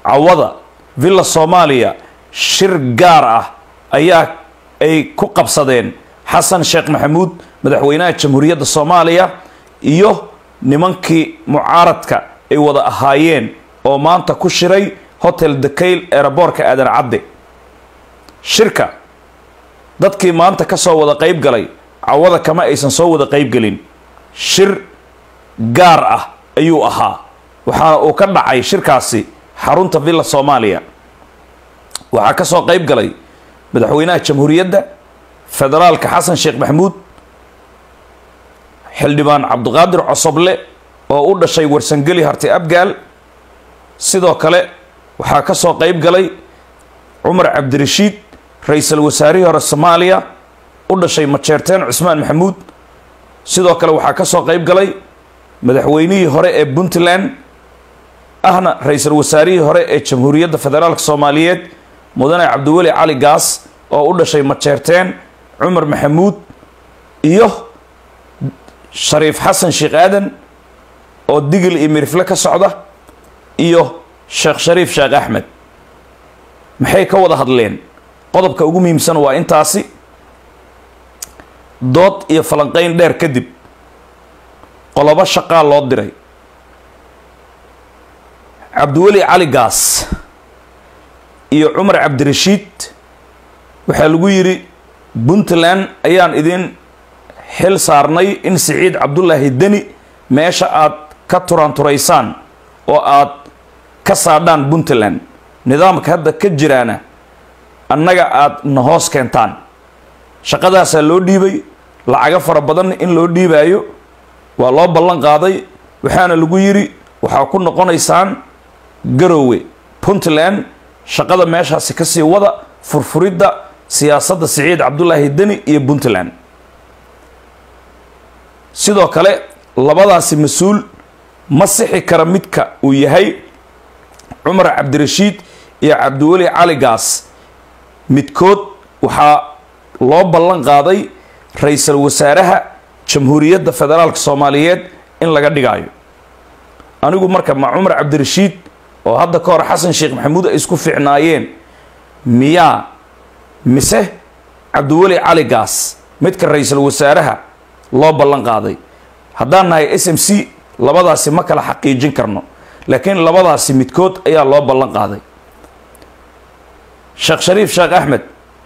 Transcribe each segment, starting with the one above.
cawada villa soomaaliya shir gaar ah ayaa ay ku qabsadeen xasan sheekh maxamuud madaxweynaha jamhuuriyadda soomaaliya iyo nimankii mucaaradka ay wada ahaayeen oo maanta ku shiray hotel dakail eeraboorka aadan cadde shirka dadkii maanta ka soo wada qayb galay cawada kama aysan soo wada qayb gelin shir gaar ah ayuu ahaa waxaana uu ka dhacay shirkaasi xarunta villa soomaaliya waxaa ka soo qayb galay madaxweynaha jamhuuriyadda federaalka xasan sheekh maxamuud xildhibaan cabdiqaadir cosoble oo u dhashay warsangeli harti abgaal sidoo kale waxaa ka soo qayb galay cumar cabdirashiid ra-iisul wasaarihii hore soomaaliya u dhashay majeerteen cusmaan maxamuud sidoo kale waxaa ka soo qayb galay madaxweynihii hore ee puntland ahna ra-iisul wasaarihii hore ee jamhuuriyadda federaalka soomaaliyeed mudane cabdiweli cali gaas oo u dhashay majeerteen cumar maxamuud iyo shariif xasan sheekh aadan oo digil iyo mirifle ka socda iyo sheekh shariif sheekh axmed maxay ka wada hadleen qodobka ugu muhiimsan waa intaasi dood iyo falanqeyn dheer kadib qolobo shaqaa loo diray cabdiweli cali gaas iyo cumar cabdirashiid waxaa lagu yidhi puntland ayaan idin xil saarnay in siciid cabdullaahi deni meesha aad ka turaanturaysaan oo aad ka saadhaan puntland nidaamka hadda ka jiraana annaga aada na hoos keentaan shaqadaasaa loo dhiibay lacago fara badan in loo dhiibaayo waa loo ballan qaaday waxaana lagu yidhi waxaa ku noqonaysaan garowe puntland shaqada meeshaasi kasii wada furfuridda siyaasadda siciid cabdullaahi deni iyo puntland sidoo kale labadaasi mas-uul ma sixi kara midka uu yahay cumar cabdirashiid iyo cabdiweli cali gaas midkood waxaa loo ballan qaaday ra-iisul wasaaraha jamhuuriyadda federaalka soomaaliyeed in laga dhigaayo anigu marka ma cumar cabdirashiid oo hadda ka hor xasan sheekh maxamuud ay isku fiicnaayeen miyaa mise cabdiweli cali gaas midka ra-iisul wasaaraha loo ballan qaaday haddaan nahay s m c labadaasi ma kala xaqiijin karno laakiin labadaasi midkood ayaa loo ballan qaaday sheekh shariif sheekh axmed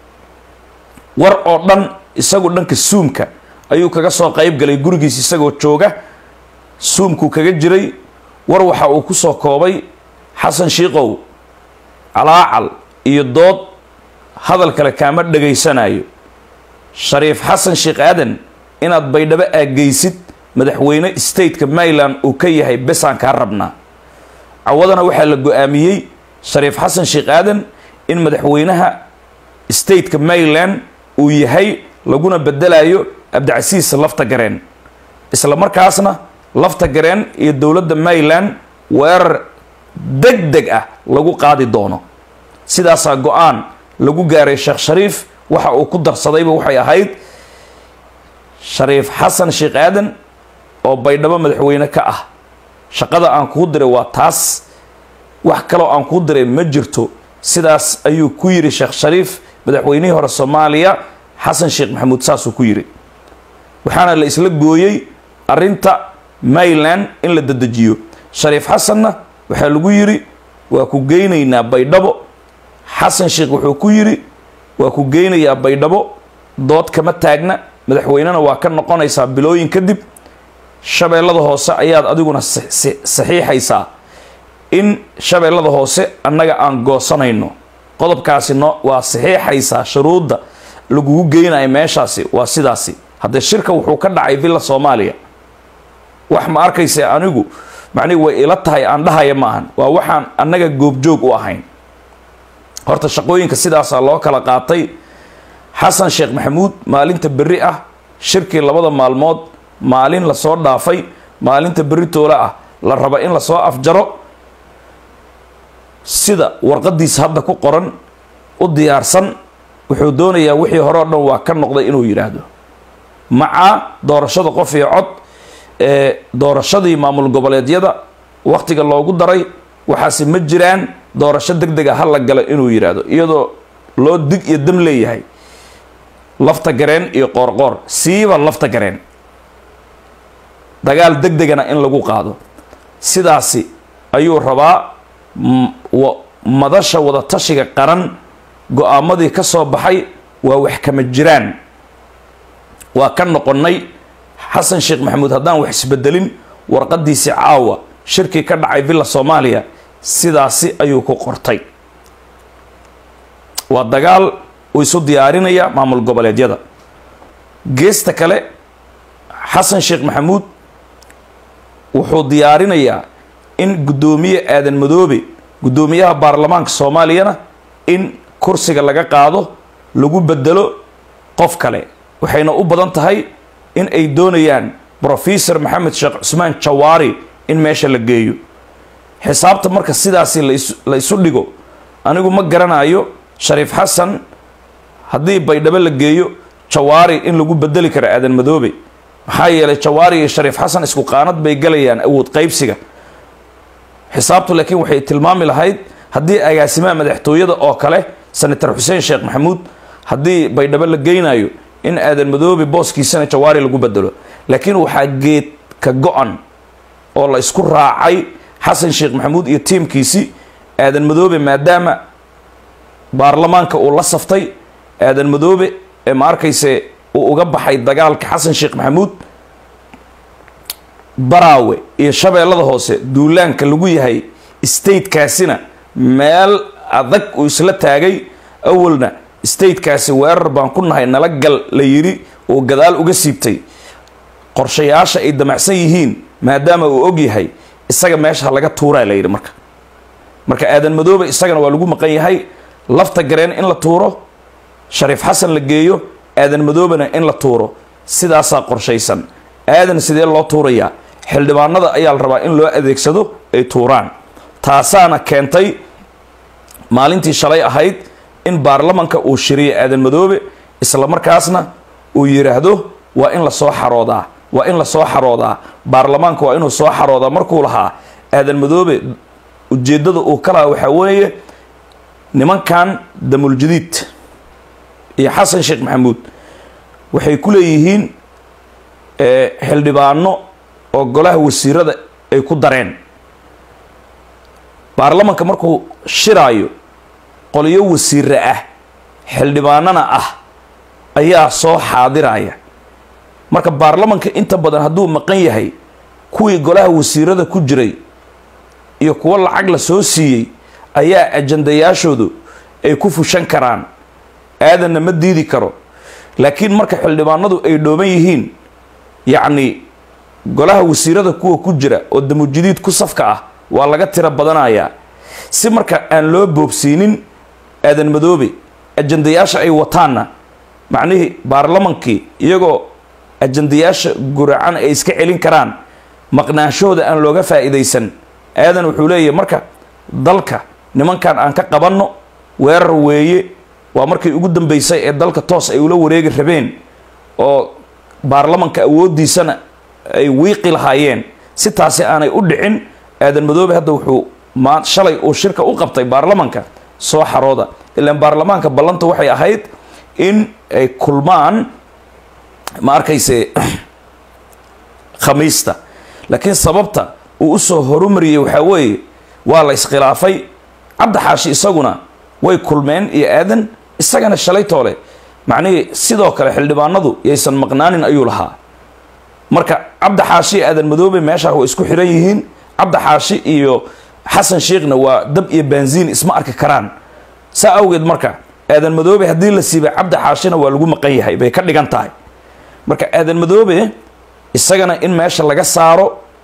war oo dhan isagu dhanka suumka ayuu kaga soo qayb galay gurigiis isagoo jooga suumkuu kaga jiray war waxa uu ku soo koobay xasan shiikow calaacal iyo dood hadal kale kaama dhegaysanayo shariif xasan sheekh aadan inaad baydhabo aageysid madaxweyne stateka maryland uu ka yahay besaan kaa rabnaa cawadana waxaa la go-aamiyey shariif xasan sheekh aadan in madaxweynaha stateka maryland uu yahay laguna bedelayo abdicasiis lafta gareen isla markaasna lafta gareen iyo dowladda maryland weerar deg deg ah lagu qaadi doono sidaasaa go-aan lagu gaaray sheekh shariif waxa uu ku darsadayba waxay ahayd shariif xasan sheekh aadan oo baydhabo madaxweyne ka ah shaqada aan kuu diray waa taas wax kaloo aan kuu diray ma jirto sidaas ayuu ku yidhi sheekh shariif madaxweynihii hore soomaaliya xasan sheekh maxamuud saasuu ku yidhi waxaana la isla gooyey arrinta maryland in la dedejiyo shariif xasanna waxaa lagu yidhi waa ku geynaynaa baydhabo xasan sheekh wuxuu ku yidhi waa ku geynayaa baydhabo dood kama taagna madaxweynena waa ka noqonaysaa bilooyin kadib shabeellada hoose ayaad adiguna saxiixaysaa in shabeellada hoose annaga aan goosanayno qodobkaasi no waa saxiixaysaa shuruudda lagugu geynayo meeshaasi waa sidaasi haddee shirka wuxuu ka dhacay villa soomaaliya wax ma arkayse anigu macnihi way ila tahay aan dhahaya maahan waa waxaan annaga goobjoog u ahayn horta shaqooyinka sidaasaa loo kala qaatay xasan sheekh maxamuud maalinta berri ah shirkii labada maalmood maalin lasoo dhaafay maalinta berri toole ah la raba in lasoo afjaro sida warqadiisa hadda ku qoran u diyaarsan wuxuu doonayaa wixii hore o dhan waa ka noqday inuu yidhaahdo maca doorashada qof iyo cod ee doorashadii maamul goboleedyada wakhtiga loogu daray waxaase ma jiraan doorasho deg dega ha la galo inuu yidhaahdo iyadoo loo dig iyo dam leeyahay lafta gareen iyo qoorqoor siiba lafta gareen dagaal deg degana in lagu qaado sidaasi ayuu rabaa madasha wadatashiga qaran go-aamadii ka soo baxay waa wax kama jiraan waa ka noqonnay xasan sheekh maxamuud haddaan wax isbedelin warqadiisii caawa shirkii ka dhacay villa soomaaliya sidaasi ayuu ku qortay waa dagaal uu isu diyaarinaya maamul goboleedyada geesta kale xasan sheekh maxamuud wuxuu diyaarinayaa in guddoomiye aadan madoobe guddoomiyaha baarlamaanka soomaaliyana in kursiga laga qaado lagu bedelo qof kale waxayna u badan tahay in ay doonayaan brofesor maxamed sheekh cusmaan jawaari in meesha la geeyo xisaabta marka sidaasi la isu dhigo anigu ma garanayo shariif xasan haddii baydhabo la geeyo jawaari in lagu bedeli karo aadan madoobe maxaa yeelay jawaari iyo shariif xasan isku qaanad bay galayaan awood qaybsiga xisaabtu laakiin waxay tilmaami lahayd haddii agaasimaha madaxtooyada oo kale senator xuseen sheekh maxamuud haddii baydhabo la geynayo in aadan madoobe booskiisana jawaari lagu bedelo laakiin waxaa geed ka go-an oo la isku raacay xasan sheekh maxamuud iyo tiimkiisi aadan madoobe maadaama baarlamaanka uu la saftay aadan madoobe ee ma arkayse uu uga baxay dagaalka xasan sheekh maxamuud baraawe iyo shabeellada hoose duulaanka lagu yahay statekaasina meel adag uu isla taagay awalna statekaasi weerar baan ku nahay nala gal la yidhi uu gadaal uga siibtay qorshayaasha ay damacsan yihiin maadaama uu og yahay isaga meesha ha laga tuuraa la yidhi marka marka aadan madoobe isagana waa lagu maqan yahay lafta gareen in la tuuro shariif xasan la geeyo aadan madoobena in la tuuro sidaasaa qorshaysan aadan sidee loo tuurayaa xildhibaanada ayaa la rabaa in loo adeegsado ay tuuraan taasaana keentay maalintii shalay ahayd in baarlamanka uu shiriyo aadan madoobe isla markaasna uu yidhaahdo waa in lasoo xaroodaa waa in lasoo xaroodaa baarlamaanka waa inuu soo xaroodaa markuu lahaa aadan madoobe ujeeddada uu ka lahaa waxaa weeye nimankan damuljadiid iyo xasan sheekh maxamuud waxay ku leeyihiin xildhibaano oo golaha wasiirada ay ku dareen baarlamanka markuu shiraayo qolyo wasiire ah xildhibaanana ah ayaa soo xaadiraya marka baarlamanka inta badan hadduu maqan yahay kuwii golaha wasiirada ku jiray iyo kuwo lacag la soo siiyey ayaa ajandayaashoodu ay ku fushan karaan aadanna ma diidi karo laakiin marka xildhibaanadu ay dhooban yihiin yacni golaha wasiirada kuwa ku jira oo damujidiid ku safka ah waa laga tiro badanayaa si marka aan loo boobsiinin aadan madoobe ajandayaasha ay wataanna macnihii baarlamankii iyagoo ajandayaasha guracan ay iska celin karaan maqnaanshahooda aan looga faa'iidaysan aadan wuxuu leeyahay marka dalka nimankan aan ka qabanno weerar weeye waa markii ugu dambeysay ee dalka toos ay ula wareegi rabeen oo baarlamanka awooddiisana ay wiiqi lahaayeen si taasi aanay u dhicin aadan madoobe hadda wuxuu maa shalay uu shirka u qabtay baarlamanka soo xarooda ilaan baarlamaanka ballanta waxay ahayd in ay kulmaan ma arkayse khamiista laakiin sababta uu usoo horumariyey waxaa weeye waa la iskhilaafay cabdi xaashi isaguna way kulmeen iyo aadan isagana shalay toole macnihii sidoo kale xildhibaanadu yaysan maqnaanin ayuu lahaa marka cabdi xaashi iyo aadan madoobe meeshaa way isku xiran yihiin cabdi xaashi iyo xasan sheekhna waa dab iyo baanziin isma arki karaan saa awgeed marka aadan madoobe haddii la siibay cabdi xaashina waa lagu maqan yahay bay ka dhigan tahay marka aadan madoobe isagana in meesha laga saaro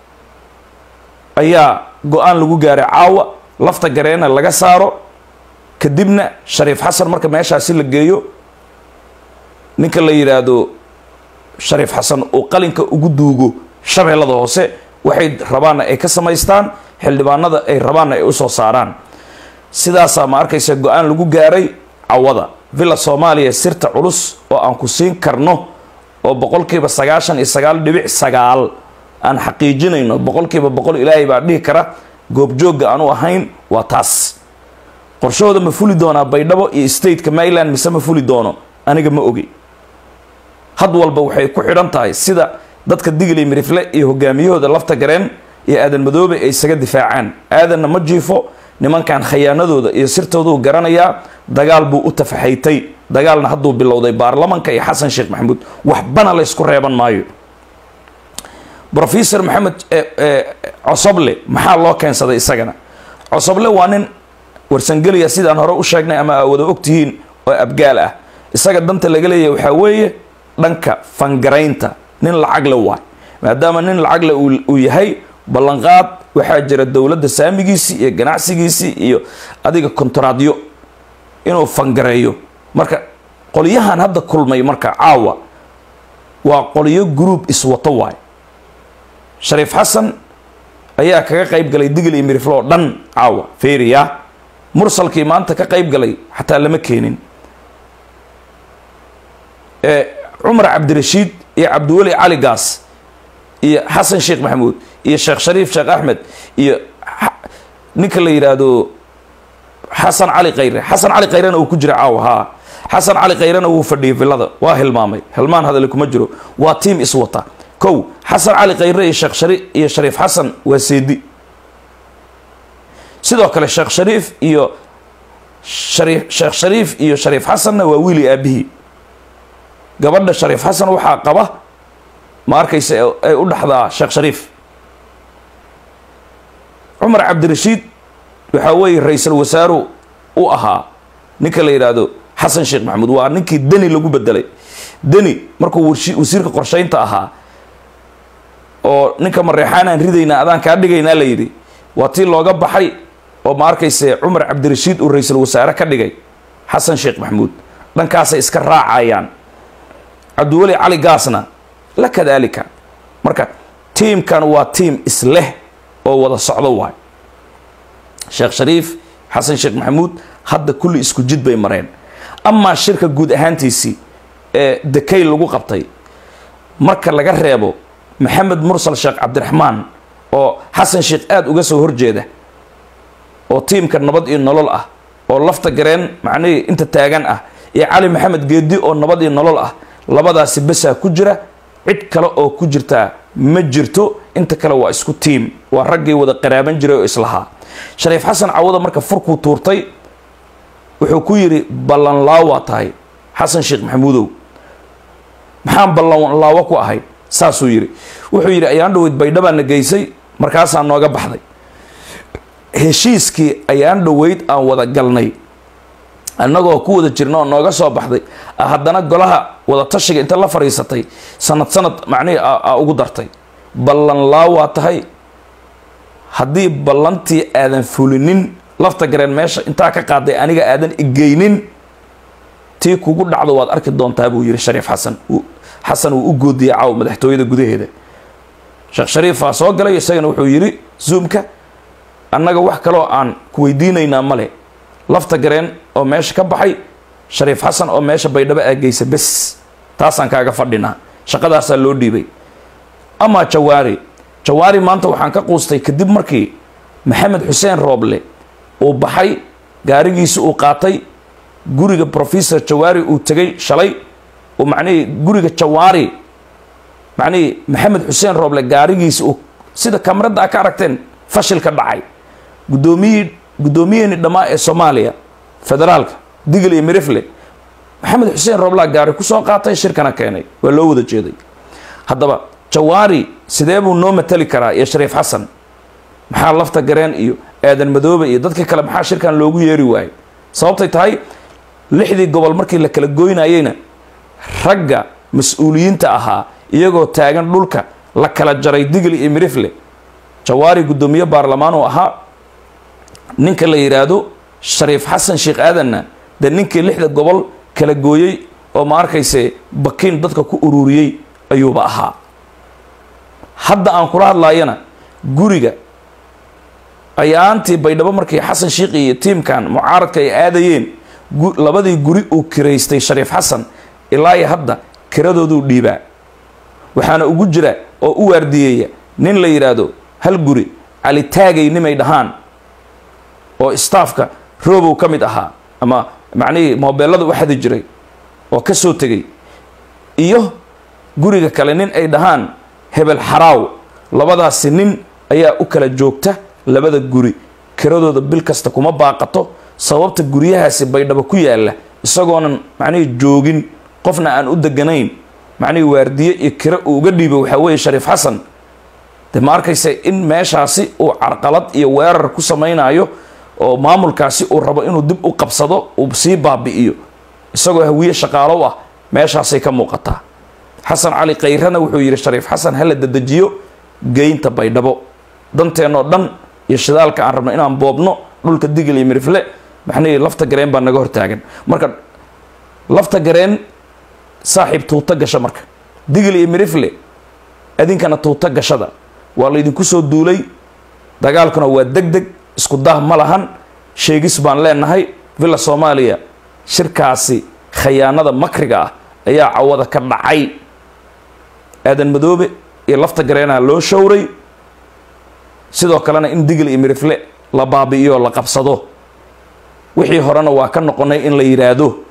ayaa go-aan lagu gaaray caawa lafta gareena laga saaro kadibna shariif xasan marka meeshaasi la geeyo ninka la yidhaahdo shariif xasan uu qalinka ugu duugo shabeellada hoose waxay rabaanna ay ka samaystaan xildhibaanada ay rabaanna ay usoo saaraan sidaasaa ma arkaysa go-aan lagu gaaray cawada villa soomaaliya sirta culus oo aan ku siin karno oo boqolkiiba sagaashan iyo sagaal dhibic sagaal aan xaqiijinayno boqolkiiba boqol ilaahay baa dhihi kara goobjoogga aanu ahayn waa taas qorshahooda ma fuli doonaa baydhabo iyo stateka maryland mise ma fuli doono aniga ma ogi had walba waxay ku xidhan tahay sida dadka digli mirifle iyo hogaamiyahooda lafta gareen iyo aadan madoobe ay isaga difaacaan aadanna ma jiifo nimankan khayaanadooda iyo sirtooduu garanayaa dagaal buu u tafaxaytay dagaalna hadduu bilowday baarlamanka iyo xasan sheekh maxamuud waxbana laysku reeban maayo rofesor maxamed cosoble maxaa loo keensaday isagana cosoble waa nin warsangeliya sidaan hore u sheegnay ama aa wada ogtihiin oo abgaal ah isaga danta laga leeyahy waxaa weeye dhanka fangaraynta nin lacagle waay maadaama nin lacagle uu yahay ballanqaad waxaa jira dowladda saamigiisii iyo ganacsigiisii iyo adiga kontraadyo inuu fangareeyo marka qolyahan hadda kulmay marka caawa waa qolyo group iswato waay shariif xasan ayaa kaga qayb galay digl iyo miriflo oo dhan caawa feriya mursalkii maanta ka qayb galay xataa lama keenin cumar cabdirashiid iyo cabdiweli cali gaas iyo xasan sheekh maxamuud iyo sheekh shariif sheekh axmed iyo ninka la yidhaahdo xasan cali khayre xasan cali khayrena uu ku jira caawa haa xasan cali khayrena wuu fadhiyay villada waa hilmaamay hilmaan hadale kuma jiro waa tiam iswata kow xasan cali khayre iyo sheekh shari iyo shariif xasan waa seedi sidoo kale sheekh shariif iyo shariif sheekh shariif iyo shariif xasanna waa wiili aabihii gabadha shariif xasan waxaa qaba ma arkaysa ay u dhaxdaa sheekh shariif cumar cabdirashiid waxaa weeye ra-iisul wasaaru u ahaa ninka la yidhaahdo xasan sheekh maxamuud waa ninkii deni lagu bedelay deni markuu wasiirka qorsheynta ahaa oo ninka mareexaanaan ridaynaa adaan kaa dhigaynaa la yidhi waa tii looga baxay oo ma arkayse cumar cabdirashiid uu ra-iisul wasaare ka dhigay xasan sheekh maxamuud dhankaasay iska raacayaan cabdiweli cali gaasna la kadaalika marka tiimkan waa tiim isleh oo wada socdo waay sheekh shariif xasan sheekh maxamuud hadda kulli isku jid bay mareen amaa shirka guud ahaantiisii ee dekay lagu qabtay marka laga reebo maxamed mursal sheekh cabdiraxmaan oo xasan sheekh aada uga soo horjeeda oo tiimka nabad iyo nolol ah oo lafta gareen macnihii inta taagan ah iyo cali maxamed geedi oo nabad iyo nolol ah labadaasi besaa ku jira cid kale oo ku jirtaa ma jirto inta kale waa isku tiim waa raggii wada qaraaban jiray oo islahaa shariif xasan cawada marka furkuu tuurtay wuxuu ku yidhi ballanlaawa tahay xasan sheekh maxamuudow maxaan ballanlaawo ku ahay saasuu yidhi wuxuu yidhi ayaan dhaweyd baydhabaana geysay markaasaa nooga baxday heshiiskii ayaan dhaweyd aan wada galnay annagoo ku wada jirna oo nooga soo baxday haddana golaha wada tashiga inta la fadhiisatay sanad sanad macnihii aa ugu dartay ballanlaa waa tahay haddii ballantii aadan fulinin lafta gareen meesha intaa ka qaaday aniga aadan igeynin tii kugu dhacdo waad arki doontaa buu yihi shariif xasan xasan uu u goodiyay caaw madaxtooyada gudaheeda sheekh shariifaa soo galay isagana wuxuu yidhi zoomka annaga wax kaloo aan ku weydiinaynaa male lafta gareen oo meesha ka baxay shariif xasan oo meesha baydhabo aageysa bes taasaan kaaga fadhinaa shaqadaasaa loo dhiibay amaa jawaari jawaari maanta waxaan ka quustay kadib markii maxamed xuseen rooble uu baxay gaarigiisi uu qaatay guriga professor jawaari uu tegay shalay uu macnihii guriga jawaari macnihii maxamed xuseen rooble gaarigiisi uu sida kamarada a ka aragteen fashilka dhacay guddoomiyihii guddoomiyaheenii dhammaa ee soomaaliya federaalka digl iyo mirifle maxamed xuseen rooblaa gaari kusoo qaatay shirkana keenay waa loo wada jeeday haddaba jawaari sidee buu noo matali karaa iyo shariif xasan maxaa lafta gareen iyo aadan madoobe iyo dadkii kale maxaa shirkan loogu yeeri waayey sababtay tahay lixdii gobol markii la kala goynayeyna ragga mas-uuliyiinta ahaa iyagoo taagan dhulka la kala jaray digli iyo mirifle jawaari guddoomiye baarlamaan uu ahaa ninka la yidhaahdo shariif xasan sheekh aadanna dee ninkii lixda gobol kala gooyey oo ma arkayse bakiin dadka ku ururiyey ayuuba ahaa hadda aan kula hadlaayana guriga ayaantii baydhabo markii xasan shiikhi iyo tiimkan mucaaradka ay aadayeen labadii guri uu kiraystay shariif xasan ilaa iyo hadda kiradooduu dhiibaa waxaana ugu jira oo u waardiyeeya nin la yidhaahdo hal guri cali taagay nimay dhahaan oo staafka roobow ka mid ahaa ama macnihii moobeelada u xadi jiray oo ka soo tegay iyo guriga kale nin ay dhahaan hebel xaraaw labadaasi nin ayaa u kala joogta labada guri kiradooda bil kasta kuma baaqato sababta guryahaasi baydhabo ku yaalla isagoonan macnihii joogin qofna aan u deganayn macnihii waardiye iyo kiro uu uga dhiibo waxaa weeye shariif xasan de ma arkaysa in meeshaasi uu carqalad iyo weerar ku samaynayo oo maamulkaasi uu rabo inuu dib u qabsado uu sii baabi'iyo isagoo hawiye shaqaalow ah meeshaasay ka muuqataa xasan cali kayrana wuxuu yidhi shariif xasan hala dedejiyo geynta baydhabo danteenoo dhan iyo shidaalka aan rabno inaan boobno dhulka digil iyo mirifle maxnii lafta gareen baa naga hortaagan marka lafta gareen saaxiib tuuto gasha marka digil iyo mirifle adinkana tuuto gashada waa laydinku soo duulay dagaalkuna waa deg deg isku dah ma lahan sheegis baan leenahay villa soomaaliya shirkaasi khayaanada makriga ah ayaa cawada ka dhacay aadan madoobe iyo lafta gareenaa loo showray sidoo kalena in digil iyo mirifle la baabi'iyo la qabsado wixii horena waa ka noqonay in la yidhaahdo